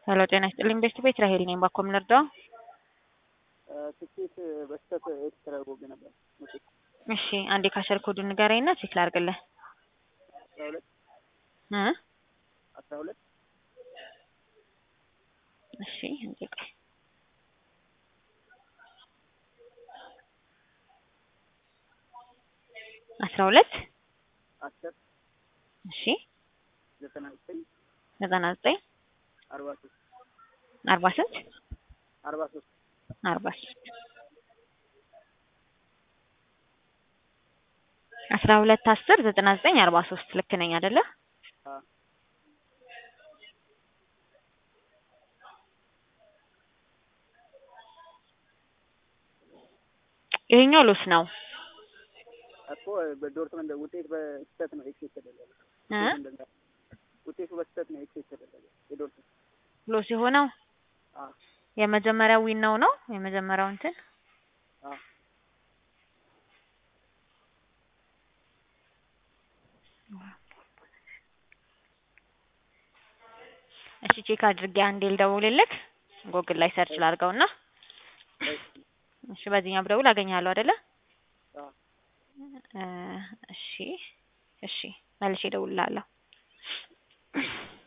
ሄሎ ጤና ይስጥልኝ ቤስት ቤት ራሄል ነኝ። ባኮ ምን ልርዳው? ትኬት በስተት ኤክስ ተደርጎብኝ ነበር። ውጤት እሺ አንዴ ካሸር ኮዱን ንገረኝና ቼክ ላድርግልህ። አስራ ሁለት እ አስራ ሁለት እሺ አንዴ ቆይ አስራ ሁለት አስር እሺ ዘጠና ዘጠኝ ዘጠና ዘጠኝ አርባ ሶስት አርባ ስንት አርባ ሶስት አርባ ሶስት አስራ ሁለት አስር ዘጠና ዘጠኝ አርባ ሶስት ልክ ነኝ አይደለ? አ ይሄኛው ሎስ ነው እኮ በዶርትመንድ ውጤት በስተት ነው ኤክስ የተደረገ እ ውጤቱ በስተት ነው ኤክስ የተደረገ የዶርትመንድ ሎስ የሆነው አ የመጀመሪያው ዊን ነው ነው የመጀመሪያው እንትን አ እሺ ቼክ አድርጌ አንዴ ልደውልልክ ጎግል ላይ ሰርች ላድርገውና እሺ በዚህኛው ብደውል አገኛለሁ አይደለ? አ እ እሺ እሺ መልሼ እደውልልሃለሁ።